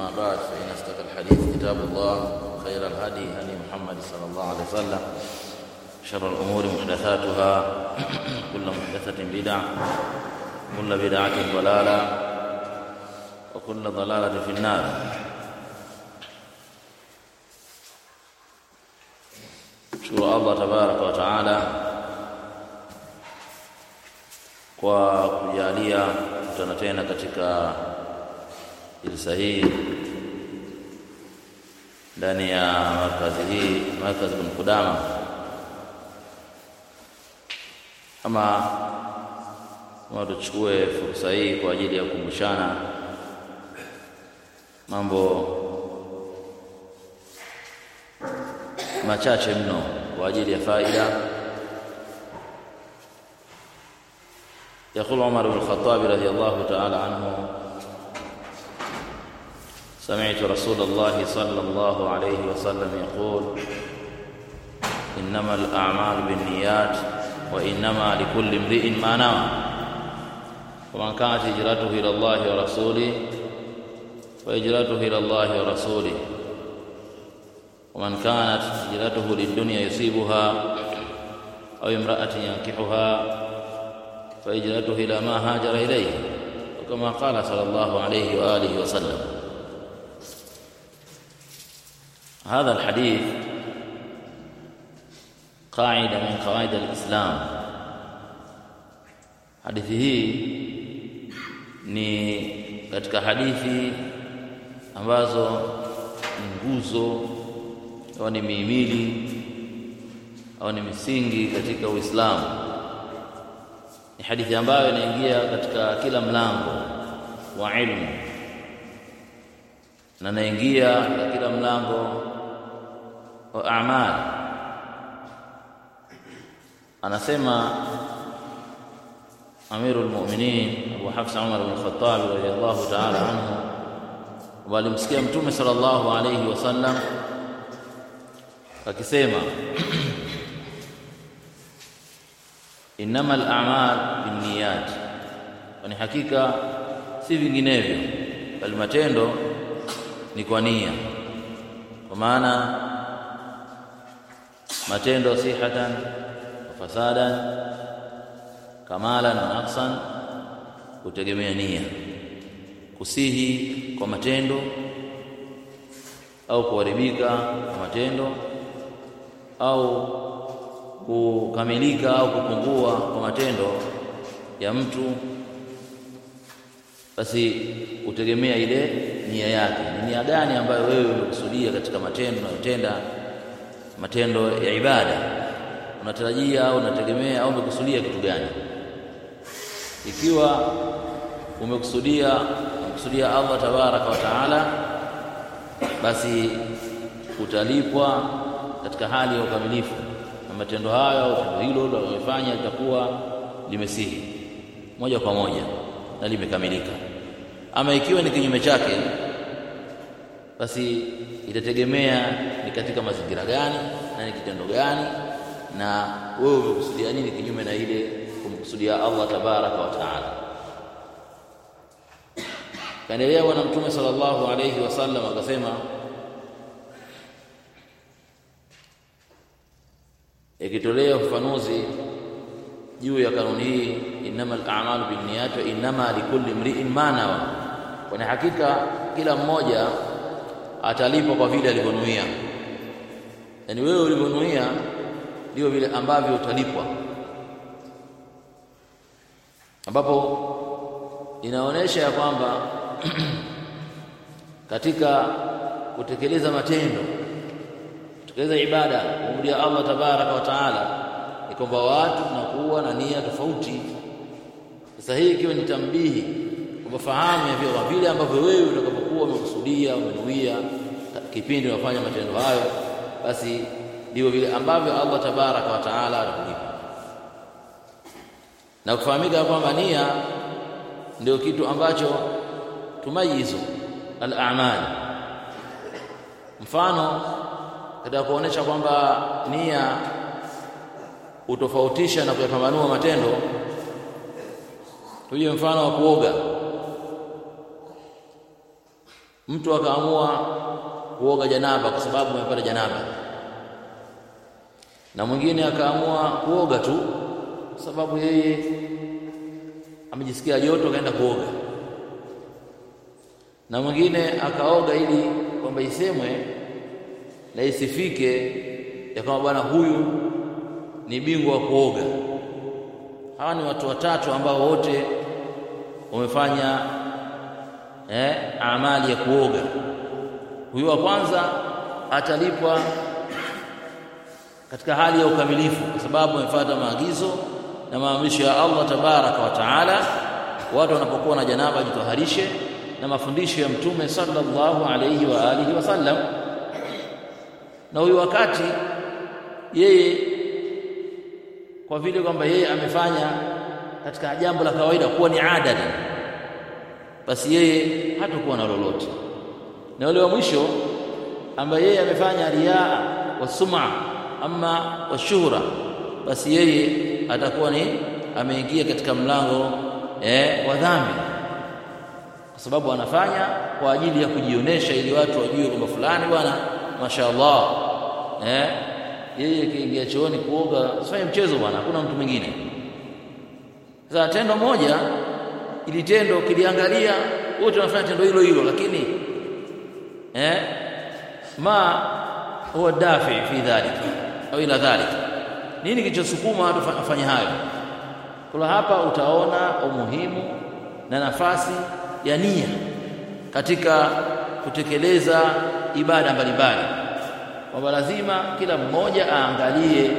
أما بعد فإن أصدق الحديث كتاب الله وخير الهدي هدي محمد صلى الله عليه وسلم شر الأمور محدثاتها كل محدثة بدعة كل بدعة ضلالة وكل ضلالة في النار shukuru Allah tabaraka wa taala kwa kujalia kutana tena katika jilsa hii ndani ya markazi hii markazi bin Kudama. Ama kama tuchukue fursa hii kwa ajili ya kukumbushana mambo machache mno kwa ajili ya faida. يقول عمر بن الخطاب رضي الله تعالى عنه سمعت رسول الله صلى الله عليه وسلم يقول إنما الأعمال بالنيات وإنما لكل امرئ ما نوى ومن كانت هجرته إلى الله ورسوله فهجرته إلى الله ورسوله ومن كانت هجرته للدنيا يصيبها أو امرأة ينكحها فهجرته إلى ما هاجر إليه وكما قال صلى الله عليه وآله وسلم هذا الحديث قاعدة من قواعد الإسلام hadithi hii ni katika hadithi ambazo ni nguzo au ni mihimili au ni misingi katika Uislamu. Ni hadithi ambayo inaingia katika kila mlango wa ilmu na inaingia katika kila mlango wa amali. Anasema Amirul Mu'minin Abu Hafs Umar bin Khattab radhiyallahu ta'ala anhu, walimsikia Mtume sallallahu alayhi wasallam akisema innamal a'mal binniyat, kwani hakika si vinginevyo, bali matendo ni kwa nia. Kwa maana matendo sihatan wa fasadan, kamalan wa naqsan, kutegemea nia, kusihi kwa matendo au kuharibika kwa matendo au kukamilika au kupungua kwa matendo ya mtu, basi kutegemea ile nia yake. Ni nia gani ambayo wewe umekusudia katika matendo unayotenda, matendo ya ibada, unatarajia au unategemea au umekusudia kitu gani? Ikiwa umekusudia umekusudia Allah tabaraka wa taala, basi utalipwa katika hali ya ukamilifu na matendo hayo au tendo hilo unalofanya litakuwa limesihi moja kwa moja na limekamilika. Ama ikiwa ni kinyume chake, basi itategemea ni katika mazingira gani na ni kitendo gani, na wewe umekusudia nini kinyume na ile kumkusudia Allah tabaraka wa taala. Kaendelea Bwana Mtume sallallahu alayhi wasallam akasema ikitolea ufafanuzi juu ya kanuni hii, innamal a'malu binniyat wa innama likulli imri'in ma nawa, kwani hakika kila mmoja atalipwa kwa vile alivyonuia. Yaani wewe ulivyonuia ndio vile ambavyo utalipwa, ambapo inaonyesha ya kwamba katika kutekeleza matendo kutekeleza ibada kumrudia Allah tabaraka wa taala, ni kwamba watu tunakuwa na nia tofauti. Sasa hii ikiwa ni tambihi kwamba fahamu ya vile vile ambavyo wewe utakapokuwa umekusudia umenuia kipindi unafanya matendo hayo, basi ndivyo vile ambavyo Allah tabaraka wa taala atakulipa, na kufahamika kwamba nia ndio kitu ambacho tumayizu al-a'mal. Mfano katika kuonesha kwamba nia utofautisha na kuyapambanua matendo, tuje mfano wa kuoga. mtu akaamua kuoga janaba kwa sababu amepata janaba na mwingine akaamua kuoga tu kwa sababu yeye amejisikia joto akaenda kuoga na mwingine akaoga ili kwamba isemwe na isifike ya kwamba bwana huyu ni bingwa wa kuoga hawa ni watu watatu ambao wote wamefanya eh, amali ya kuoga huyu wa kwanza atalipwa katika hali ya ukamilifu kwa sababu amefuata maagizo na maamrisho ya Allah tabaraka wa taala watu wanapokuwa na janaba jitoharishe na mafundisho ya mtume sallallahu alayhi wa alihi wasallam na huyu wakati yeye kwa vile kwamba yeye amefanya katika jambo la kawaida kuwa ni ada basi yeye hatakuwa na lolote na yule wa mwisho ambaye yeye amefanya riaa wa sum'a ama wa shuhra basi yeye atakuwa ni ameingia katika mlango eh, wa dhambi kwa sababu anafanya kwa ajili ya kujionesha ili watu wajue kwamba fulani bwana mashaallah eh yeye kiingia chooni kuoga usifanye mchezo bwana hakuna mtu mwingine sasa tendo moja ili tendo kiliangalia wote wanafanya tendo hilo hilo lakini eh ma huwa dafi fi dhalik au ila dhalik nini kilichosukuma watu wafanye hayo kwa hapa utaona umuhimu na nafasi ya nia katika kutekeleza ibada mbalimbali kwamba lazima kila mmoja aangalie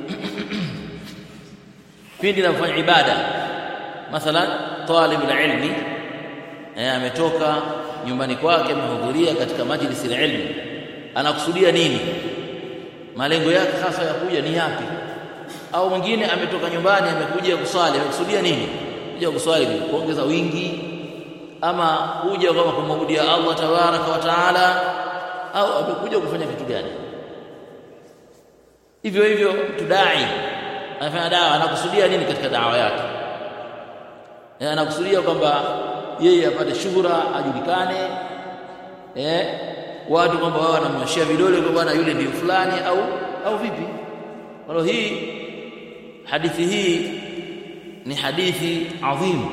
pindi anafanya ibada mathalan talib ilmi eh ametoka nyumbani kwake amehudhuria katika majlisi ya ilmu anakusudia nini malengo yake hasa ya kuja ni yapi au mwingine ametoka nyumbani amekuja kuswali amekusudia nini kuja kuswali kuongeza wingi ama kuja kama kumwabudia Allah tabaraka wa taala au amekuja kufanya kitu gani hivyo hivyo mtu dai anafanya dawa anakusudia nini katika dawa yake eh anakusudia kwamba yeye apate shuhura ajulikane eh watu kwamba wao wanamnyoshia vidole kwa bwana yule ndio fulani au au vipi kwa hii hadithi hii ni hadithi adhimu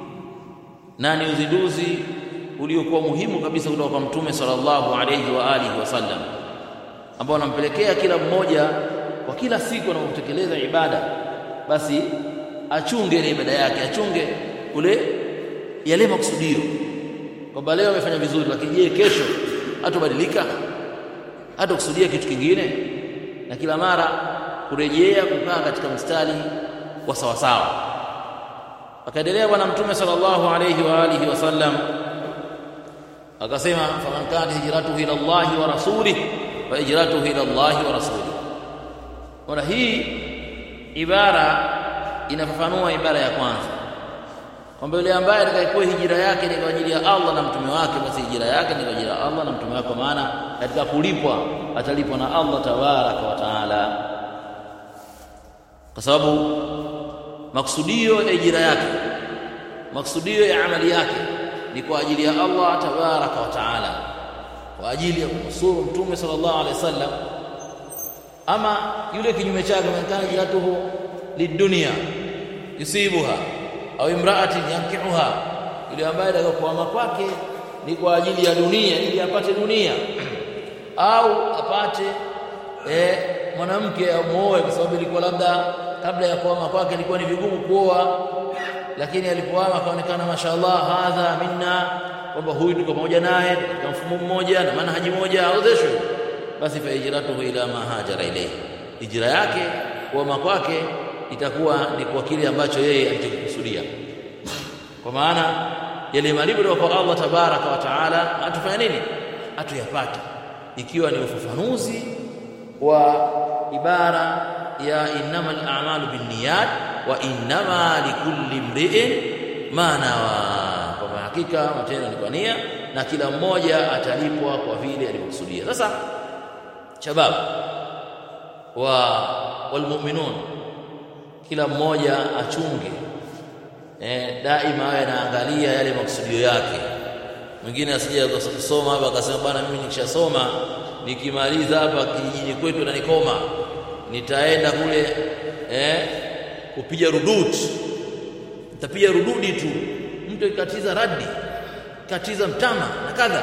na ni uzinduzi uliokuwa muhimu kabisa kutoka kwa mtume sallallahu alayhi wa alihi wasallam ambao anampelekea kila mmoja kwa kila siku anapotekeleza ibada basi achunge ile ibada yake achunge ule yale makusudio kwamba leo amefanya vizuri lakini je kesho hatobadilika hatakusudia kitu kingine na kila mara kurejea kukaa katika mstari wa sawasawa akaendelea bwana mtume sallallahu alayhi wa alihi wasallam akasema faman kana hijratuhu ila Allah wa rasulih fa hijratuhu ila Allah wa rasulih Ona hii ibara inafafanua ibara ya kwanza kwamba yule ambaye atakayekuwa hijira yake ni kwa ajili ya Allah na mtume wake basi hijira yake ni kwa ajili ya Allah na mtume wake maana katika kulipwa atalipwa na Allah tabaraka wa taala kwa sababu maksudio ya hijira yake maksudio ya amali yake ni kwa ajili ya Allah tabaraka wa taala kwa ajili ya kumnusuru mtume sallallahu alaihi wasallam ama yule kinyume chake man hijratuhu lidunya yusibuha au imraatin yankihuha yule ambaye atakayokuama kwake ni kwa ajili ya dunia ili apate dunia au apate eh, mwanamke amuoe kwa sababu ilikuwa labda kabla ya kuama kwake ilikuwa ni vigumu kuoa lakini alipoama akaonekana mashaallah hadha minna kwamba huyu tuko pamoja naye katika mfumo mmoja na manhaji moja aozeshwe basi fa hijratuhu ila ma hajara ilayhi hijra yake kuama kwake itakuwa ni kwa kile ambacho yeye alichokusudia kwa maana yale malipo kwa Allah tabaraka wa taala atufanya nini atuyapate ikiwa ni ufafanuzi wa ibara ya innamal a'malu binniyat wa innama likulli imri'in ma nawa kwa hakika matendo ni kwa nia na kila mmoja atalipwa kwa vile alivyokusudia sasa shabab wa walmu'minun kila mmoja achunge eh, daima awe anaangalia yale makusudio yake mwingine asije kusoma hapa akasema bwana mimi nikishasoma nikimaliza hapa kijijini kwetu na nikoma nitaenda kule eh, kupiga rududi nitapiga rududi tu mtu ikatiza radi katiza mtama na kadha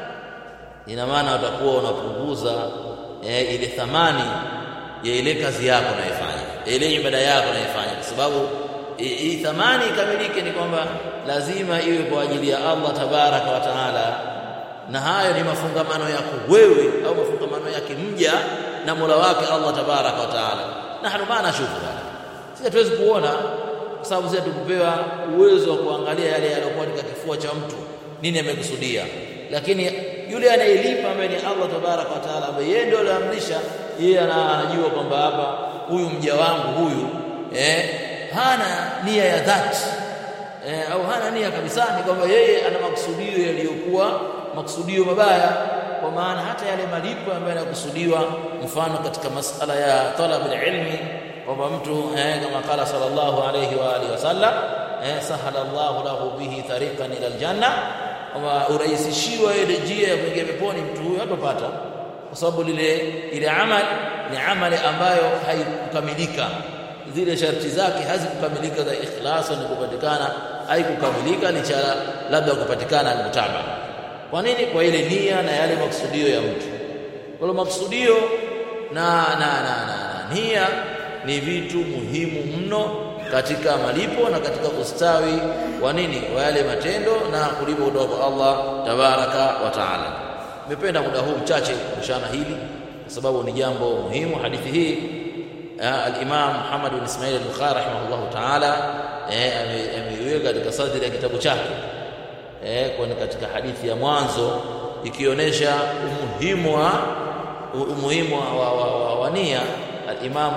ina maana utakuwa unapunguza eh, ile thamani ya ile kazi yako unayofanya ile ibada yako unayofanya kwa sababu hii thamani ikamilike ni kwamba lazima iwe kwa ajili ya Allah tabaraka wa taala na hayo ni mafungamano yako wewe au mafungamano yake mja na Mola wake Allah tabaraka wa taala nahnu ma nashufu sisi hatuwezi kuona kwa sababu sisi tukupewa uwezo wa kuangalia yale yaliyokuwa katika kifua cha mtu nini amekusudia lakini yule anayelipa ambaye ni Allah tabaraka wa taala ambaye yeye ndio aliamrisha yeye anajua kwamba hapa huyu mja wangu huyu eh hana nia ya dhati eh, au hana nia kabisa ni kwamba yeye ana makusudio yaliyokuwa makusudio mabaya kwa maana hata yale malipo ambayo yanakusudiwa mfano katika masala ya talab ilmi kwamba mtu eh, kama kala sallallahu alayhi wa alihi wasallam eh, sahala Allahu lahu bihi tariqan ila aljanna kwamba urahisishiwa ile njia ya kuingia peponi mtu huyo hatopata kwa sababu lile ile amali ni amali ambayo haikukamilika zile sharti zake hazikukamilika za ikhlaso ni kupatikana haikukamilika licha labda kupatikana almutaba kwa nini kwa ile nia na yale makusudio ya mtu kwa hiyo makusudio na na na, na, na nia ni vitu muhimu mno katika malipo na katika ustawi wa nini wa yale matendo na kulipo kutoka kwa Allah tabaraka wa taala nimependa muda huu mchache kushana hili kwa sababu ni jambo muhimu hadithi hii al-Imam Muhammad bin Ismail al-Bukhari rahimahullah ta'ala ameiweka katika sadri ya kitabu chake eh kwani katika hadithi ya mwanzo ikionyesha umuhimu wa umuhimu wa, wa, wa, wa nia al-Imam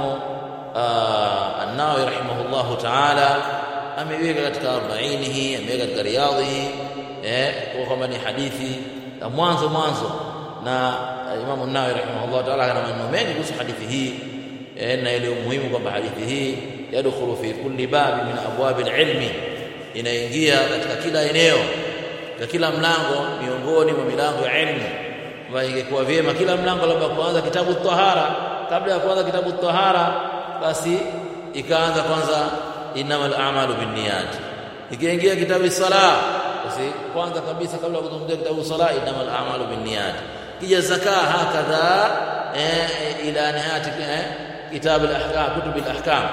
an-Nawawi rahimahullah ta'ala ameiweka katika 40 hii ameweka katika riyadhi eh kwa kama ni hadithi ya mwanzo mwanzo na Imam an-Nawawi rahimahullah ta'ala ana maneno mengi kuhusu hadithi hii na ile umuhimu kwamba hadithi hii yadkhulu fi kulli babi min abwab al-ilmi inaingia katika kila eneo katika kila mlango miongoni mwa milango ya ilmu ambayo ingekuwa vyema kila mlango labda kuanza kitabu tahara kabla ya kuanza kitabu tahara basi ikaanza kwanza innamal a'malu binniyat ikiingia kitabu sala basi kwanza kabisa kabla ya kuzungumzia kitabu sala innamal a'malu binniyat kija zaka hakadha eh, ila nihayati eh, kitabu al-ahkam kutub al-ahkam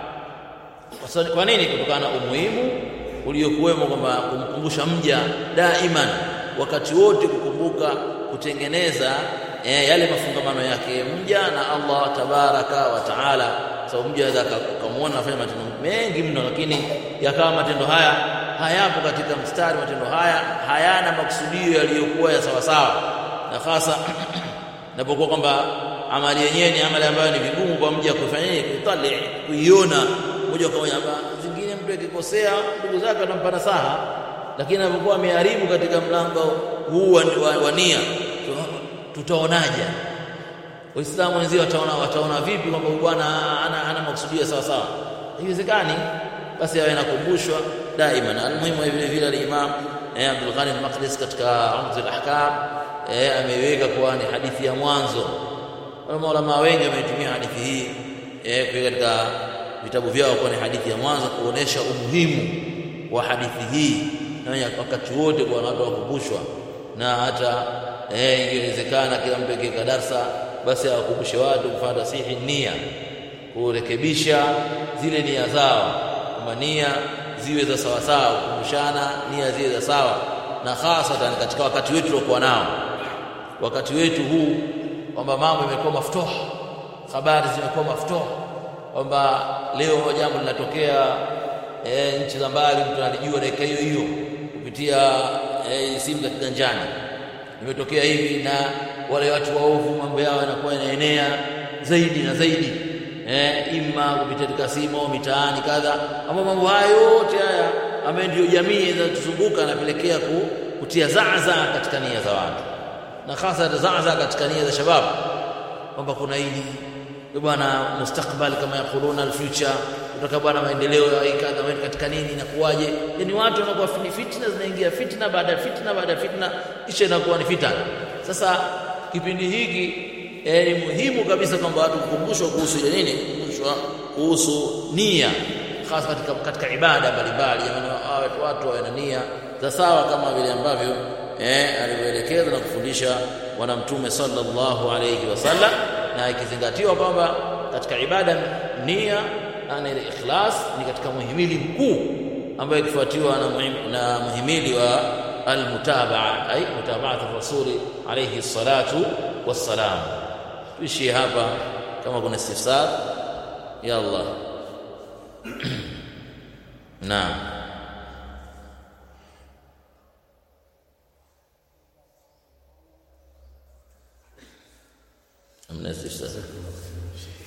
kwa nini kutokana na umuhimu uliokuwemo kwamba kumkumbusha mja daiman wakati wote kukumbuka kutengeneza eh, yale mafungamano yake mja na Allah tabaraka wa taala sababu mja anaweza kumuona afanya matendo mengi mno lakini yakawa matendo haya hayapo katika mstari matendo haya hayana makusudio yaliyokuwa ya sawa sawa na hasa napokuwa kwamba amali yenyewe ni amali ambayo ni vigumu kwa mja kufanyaje kutali kuiona moja kwa moja zingine mtu akikosea ndugu zake anampa nasaha lakini anapokuwa ameharibu katika mlango huu wa, wa, wa nia tutaonaje waislamu wenzio wataona wataona vipi kwamba bwana ana, ana makusudio sawa sawa haiwezekani basi awe nakumbushwa daima na almuhimu vile vile al-Imam eh, Abdul Ghani al-Maqdisi katika Umdat al-Ahkam eh, ameiweka kuwa ni hadithi ya mwanzo maulama wengi wameitumia hadithi hii eh, kwa katika vitabu vyao kwa ni hadithi ya mwanzo kuonesha umuhimu wa hadithi hii na wakati wote kwa watu wakumbushwa na hata eh, ingewezekana kila mtu akiweka darsa basi awakumbushe watu kufuata sahihi nia kurekebisha zile nia zao kwamba nia ziwe za sawa sawa kukumbushana nia ziwe za sawa na hasatan katika wakati wetu tuliokuwa nao wakati wetu huu kwamba mambo yamekuwa mafutoha habari zimekuwa mafutoha kwamba leo jambo linatokea e, nchi za mbali mtu analijua dakika hiyo hiyo kupitia e, simu za kiganjani imetokea hivi na wale watu waovu mambo yao yanakuwa yanaenea zaidi na zaidi eh, ima kupitia katika simu au mitaani kadha ama mambo haya yote haya ambayo ndio jamii inatuzunguka yanapelekea ku, kutia zaza katika nia za watu na hasa zaza katika nia za shababu kwamba kuna hili bwana mustakbal kama yakuluna alfuture kutoka bwana maendeleo ya kadha katika nini inakuwaje yani watu wanakuwa ni fitna zinaingia fitna baada ya fitna baada ya fitna kisha inakuwa ni fitna sasa kipindi hiki eh, ni muhimu kabisa kwamba watu kukumbushwa kuhusu ile nini kukumbushwa kuhusu nia hasa katika, katika ibada mbalimbali jamani watu wawe na nia za sawa kama vile ambavyo eh, alivyoelekeza na kufundisha bwana mtume sallallahu alayhi wasallam na ikizingatiwa kwamba katika ibada nia ana ile ikhlas ni katika muhimili mkuu ambayo ikifuatiwa na, muhim, na muhimili wa almutabaa ay mutabaat rasuli alayhi salatu wassalam tuishie hapa kama kuna istifsar ya Allah naam amna istifsar